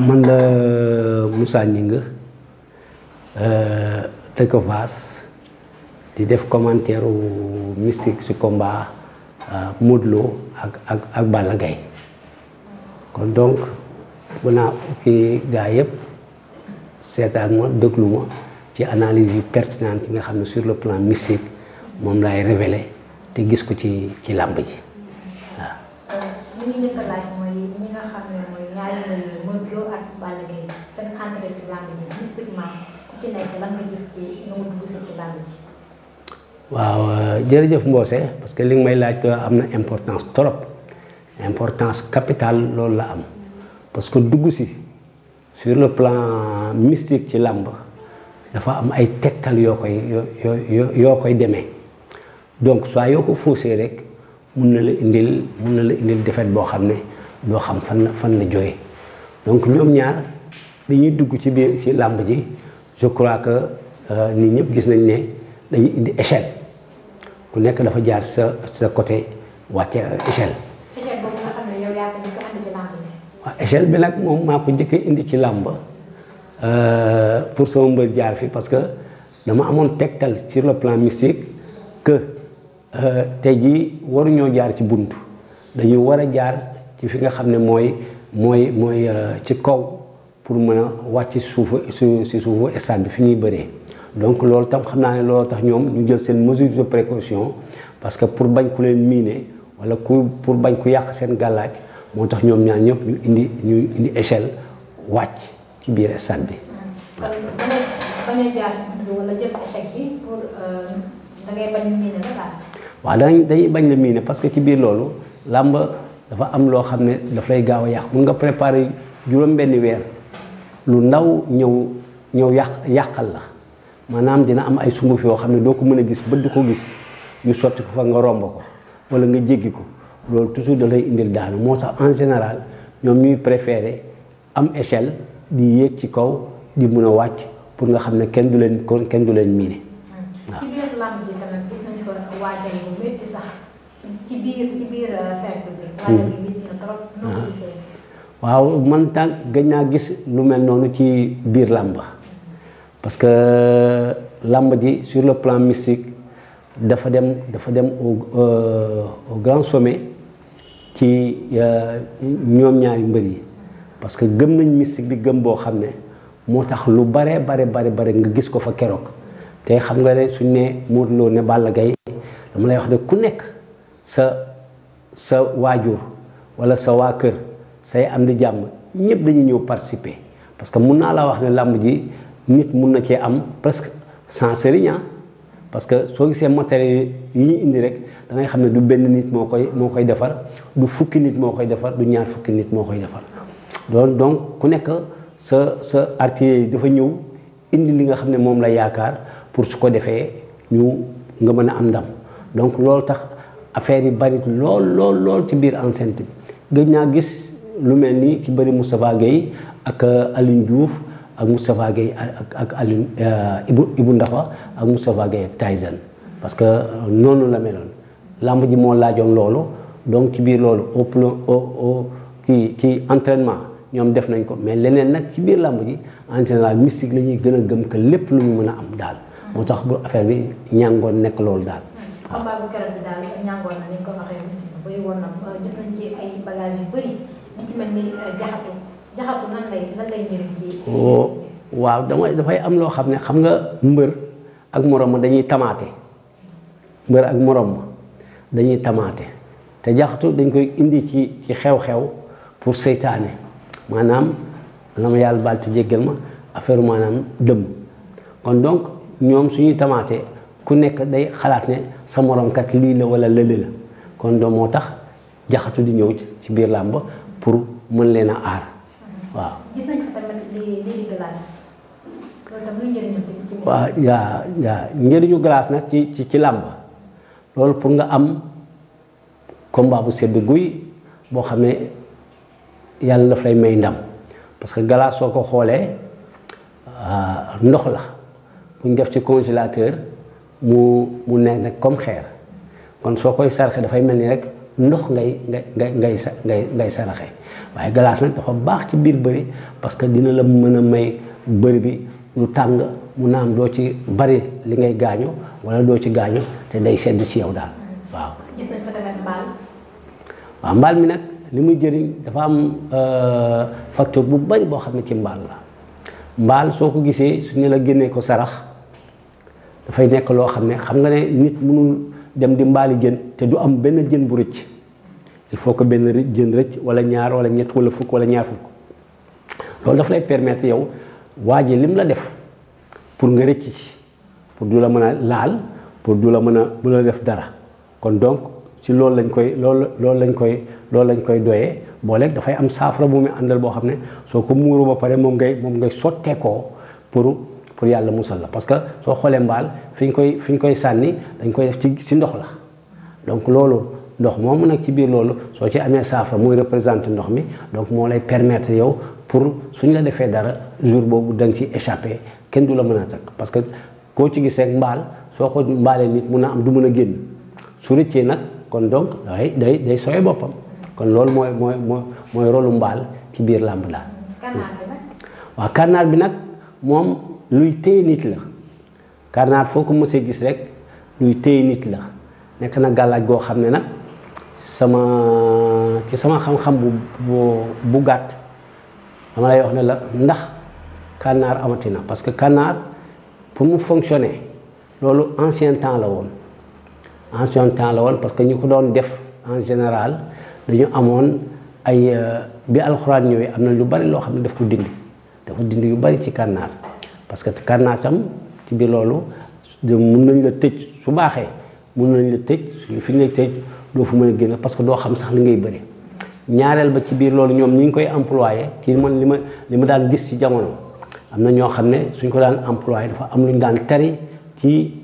man la Moussa Gningue dëkk Fass di def commentaire mystique ci combat Modou Lo ak ak ak Balla Gaye kon donc bu naa kii gaa yëpp seetaan ma déglu ma ci analyse yu pertinente yi nga xam ne sur le plan mystique moom laay révélé te gis ko ci ci làmb ji waaw. li ñu njëkk a laaj mooy ñi nga xam ne mooy ñaari mbir yi Modou Lo ak Balla Gaye seen entrée ci làmb ji mystiquement ku ci nekk lan nga gis ci nu mu dugg si ci làmb ji. waaw jërëjëf Mbose parce que li nga may laaj am na importance trop importance capitale loolu la am parce que dugg si sur le plan mystique ci làmb dafa am ay tegtal yoo koy yoo yoo koy demee donc soit yoo ko faussé rek mun na la indil mun na la indil défaite boo xam ne doo xam fan la fan la jógee donc ñoom ñaar bi ñuy dugg ci biir ci làmb ji je crois que nit ñëpp gis nañ ne dañuy indi échelle ku nekk dafa jaar sa sa côté wàcce échelle. échelle boobu nga xam ne yow yaa ko njëkk a andi ci làmb ji. waaw échelle bi nag moom maa ko njëkk a indi ci làmb pour sama mbër jaar fi parce que dama amoon tegtal sur le plan mystique que tey jii waruñoo jaar ci bunt dañuy war a jaar ci fi nga xam ne mooy mooy mooy ci kaw pour mën a wàcc suufu su si suufu stade bi fi ñuy bëree. donc loolu tam xam naa ne loolu tax ñoom ñu jël seen mesure de précaution parce que pour bañ ku leen miine wala ku pour bañ ku yàq seen gàllaaj moo tax ñoom ñaar ñëpp ñu indi ñu indi échelle wàcc ci biir stade bi. kon bañ a bañ a jaar ci bunt wala jël échec bi pour da ngay bañ ñu miine la daal. waaw dañ dañuy bañ la miine parce que ci biir loolu làmb dafa am loo xam ne daf lay gaaw a yàq mun nga préparer juróom-benni weer lu ndaw ñëw ñëw yàq yàqal la. maanaam dina am ay sunguf yoo xam ne doo ko mën a gis bët di ko gis ñu sotti ko fa nga romb ko wala nga jéggi ko loolu toujours da lay indil daanu moo tax en général ñoom ñuy préféré am échelle di yéeg ci kaw di mun a wàcc pour nga xam ne kenn du leen kon kenn du leen miine. waaw ci biir làmb ji tamit gis nañu fa waajal bu métti sax ci biir ci biir cercle bi. waajal bi métti na trop. noo ko gisee. waaw man tànk gëj naa gis lu mel noonu ci biir làmb parce que làmb ji sur le plan mystique dafa dem dafa dem au au grand sommet ci ñoom ñaari mbër yi parce que gëm nañ mystique bi gëm boo xam ne moo tax lu bare bare bare bare nga gis ko fa keroog te xam nga ne suñ ne Modou Lo ne Balla Gaye dama lay wax ne ku nekk sa sa waajur wala sa waa kër say am di jàmm ñëpp dañuy ñëw participer parce que mun naa la wax ne làmb ji nit mun na cee am presque sans sëriñ parce que soo gisee matériel yi ñu indi rek da ngay xam ne du benn nit moo koy moo koy defar du fukki nit moo koy defar du ñaar fukki nit moo koy defar donc donc ku nekk sa sa artillerie yi dafa ñëw indi li nga xam ne moom la yaakaar pour su ko defee ñu nga mën a am ndam donc loolu tax affaire yi bari lool lool lool ci biir enceinte bi gëj naa gis lu mel ni ki bëri Moustapha Guèye ak Aline Diouf ak Moustapha Guèye ak ak Alioune Ibou Ibou Ndafa ak Moustapha Guèye ak Tyson parce que noonu la meloon làmb ji moo laajoon loolu donc ci biir loolu au plan au au kii ci entraînement ñoom def nañ ko mais leneen nag ci biir làmb ji en général mystique la ñuy gën a gëm que lépp lu ñu mën a am daal moo tax bu affaire bi ñàngoon nekk loolu daal. combat bu keroog bi daal ñàngoon na ni nga ko waxee mystique bëri woon na gis nañ ci ay bagages yu bëri li ci mel ni jaxatu jaxatu nan lay nan lay njëriñ ci. waaw damay dafay am loo xam ne xam nga mbër ak morom ma dañuy tamaate mbër ak morom ma dañuy tamaate te jaxatu dañ koy indi ci ci xew-xew pour seytaane maanaam la ma yàlla baal te jéggal ma affaire maanaam dëmm kon donc ñoom suñuy tamaate ku nekk day xalaat ne sa morom kat lii la wala lële la kon donc moo tax jaxatu di ñëw ci biir làmb pour mën leen a aar waaw. gis nañ fa tamit lii lii di glace loolu tam luy njëriñam tamit ci waaw yaa yaa njëriñu glace nag ci ci ci làmb loolu pour nga am combat bu sedd guy boo xam ne yàlla daf lay may ndam parce que glace soo ko xoolee ndox la bu ñu def ci congélateur mu mu nekk nag comme xeer kon soo koy sarxe dafay mel ni rek ndox ngay ngay ngay ngay sa ngay ngay saraxe waaye glace nag dafa baax ci biir bëri parce que dina la mën a may bëri bi lu tàng mu naam doo ci bari li ngay gaañu wala doo ci gaañu te day sedd ci yow daal waaw. gis nañ fa tamit mbaal. waaw mbaal mi nag li muy jëriñ dafa am facteur bu bari boo xam ne ci mbaal la mbaal soo ko gisee su ñu la génnee ko sarax dafay nekk loo xam ne xam nga ne nit mënul dem di mbaali jën te du am benn jën bu rëcc il faut que benn jën rëcc wala ñaar wala ñett wala fukk wala ñaar fukk loolu daf lay permettre yow waa ji lim la def pour nga rëcc ci pour du la mën a laal pour du la mën a du la def dara kon donc ci loolu lañ koy loolu loolu lañ koy loolu lañ koy doyee booleeg dafay am saafara bu muy àndal boo xam ne soo ko muuru ba pare moom ngay moom ngay sotteekoo pour pour yàlla musal la parce que soo xoolee mbaal fi ñu koy fi ñu koy sànni dañ koy def ci ci ndox la donc loolu ndox moomu nag ci biir loolu soo ci amee saafara muy représenté ndox mi donc moo lay permettre yow pour suñ la defee dara jour boobu da nga ci échappé kenn du la mën a takk parce que koo ci gis rek mbaal soo ko mbaalee nit mun a am du mën a génn su rëccee nag kon donc day day day sowe boppam kon loolu mooy mooy mooy mooy rolu mbaal ci biir làmb daal. kànnaar bi nag. waaw kànnaar bi nag moom luy téye nit la kànnaar foo ko mësee gis rek luy téye nit la nekk na gàllaaj goo xam ne nag sama ci sama xam-xam bu bu bu gàtt dama lay wax ne la ndax kànnaar amati na parce que kànnaar pour mu fonctionner loolu ancien temps la woon ancien temps la woon parce que ñu ko doon def en général dañu amoon ay bi alxuraan ñëwee am na lu bari loo xam ne daf ko dindi dafa dindi yu bari ci kànnaar parce que kànnaar tam ci biir loolu mun nañ la tëj su baaxee mun nañ la tëj suñu fi ngay tëj doo fa mën a génn parce que doo xam sax li ngay bëri ñaareel ba ci biir loolu ñoom ñi ngi koy employé kii man li ma li ma daan gis ci jamono am na ñoo xam ne suñ ko daan employé dafa am lu ñu daan tari ci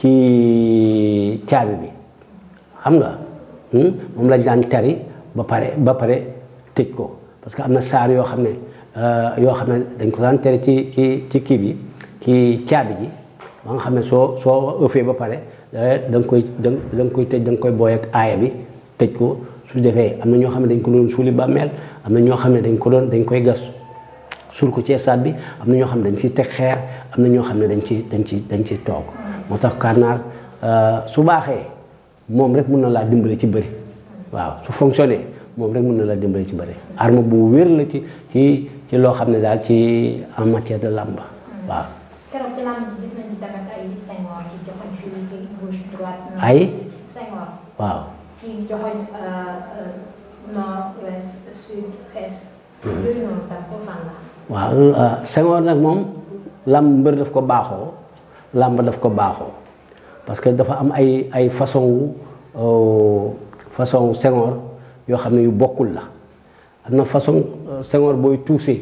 ci caabi bi xam nga moom lañ daan tari ba pare ba pare tëj ko parce que am na saar yoo xam ne yoo xam ne dañ ko daan tari ci ci ci kii bi ci caabi ji ba nga xam ne soo soo ëffee ba pare da nga koy da nga koy tëj da nga koy booy ak aaya bi tëj ko su defee am na ñoo xam ne dañ ko doon suuli bàmmeel am na ñoo xam ne dañ ko doon dañ koy gas suul ko ci stade bi am na ñoo xam ne dañ ciy teg xeer am na ñoo xam ne dañ ci dañ ci dañ ciy toog moo tax kànnaar su baaxee moom rek mun na laa dimbale ci bëri waaw su fonctionné moom rek mun na laa dimbale ci bëri arme bu wér la ci ci ci loo xam ne daal ci en matière de làmb waaw. keroog ci làmb ji gis nañ ci tamit ay sengoor ci joxoñ fii ci gauche droite. ay sengoor waaw. ci joxoñ nord ouest sud est. yooyu noonu tam foofu fan la. waaw sengoor nag moom làmb mbër daf ko baaxoo làmb daf ko baaxoo parce que dafa am ay ay façon façon sengoor yoo xam ne yu bokkul la am na façon sengoor booy tuusee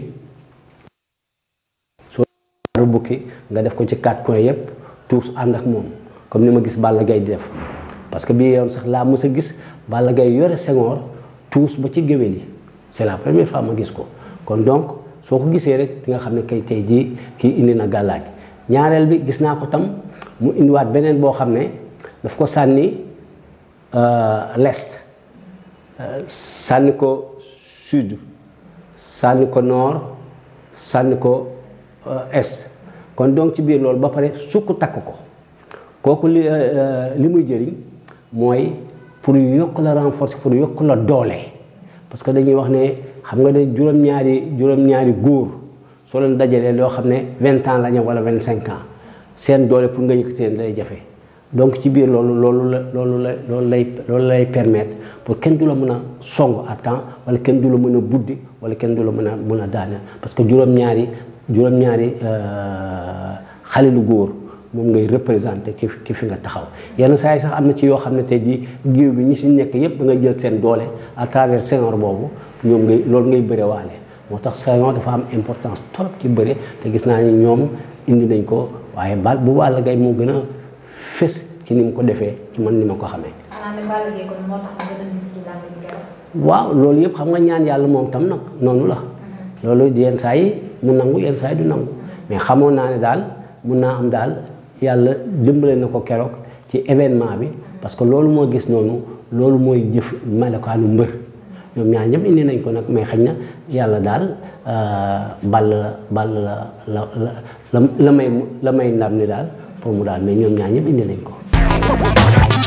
soo bukki nga def ko ci quatre coins yëpp tuus ànd ak moom comme ni ma gis Balla Gaye di def parce que bii yoon sax laa mës a gis Balla Gaye yore sengoor tuus ba ci géwél yi c'est la première fois ma gis ko kon donc soo ko gisee rek di nga xam ne kay tey jii kii indi na gàllaaj ñaareel bi gis naa ko tam mu indiwaat beneen boo xam ne daf ko sànni l'est sànni ko sud sànni ko nord sànni ko est kon donc ci biir loolu ba pare sukk takk ko kooku li li muy jëriñ mooy pour yokk la renforcer pour yokk la doole parce que dañuy wax ne xam nga ne juróom-ñaari juróom-ñaari góor soo leen dajalee loo xam ne vingt ans la ñu wala vingt cinq ans seen doole pour nga yëkkati leen day jafe donc ci biir loolu loolu la loolu la loolu lay loolu lay permettre pour kenn du la mën a song à temps wala kenn du la mën a buddi wala kenn du la mën a mën a daaneel parce que juróom-ñaari juróom-ñaari xale lu góor moom ngay représenté ki ki fi nga taxaw yenn saa yi sax am na ci yoo xam ne tey jii géew bi ñi si nekk yépp da ngay jël seen doole à travers Senghor boobu ñoom ngay loolu ngay bëre waale moo tax Senghor dafa am importance trop ci bëre te gis naa ni ñoom indi nañ ko waaye bal bu Balla Gaye moo gën a fës ci ni mu ko defee ci man ni ma ko xamee. xanaa ne Balla Gaye kon moo tax nga gën a gis ci làmb ji keroog. waaw loolu yëpp xam nga ñaan yàlla moom tam nag noonu la. loolu yenn saa yi mu nangu yenn saa yi du nangu mais xamoon naa ne daal mun naa am daal yàlla dimbale na ko keroog ci événement bi parce que loolu moo gis noonu loolu mooy jëf melokaanu mbër ñoom ñaar ñëpp indi nañ ko nag mais xañ na yàlla daal ball la ball la la la la may la may ndam ni daal pour mu daal mais ñoom ñaar ñëpp indi nañ ko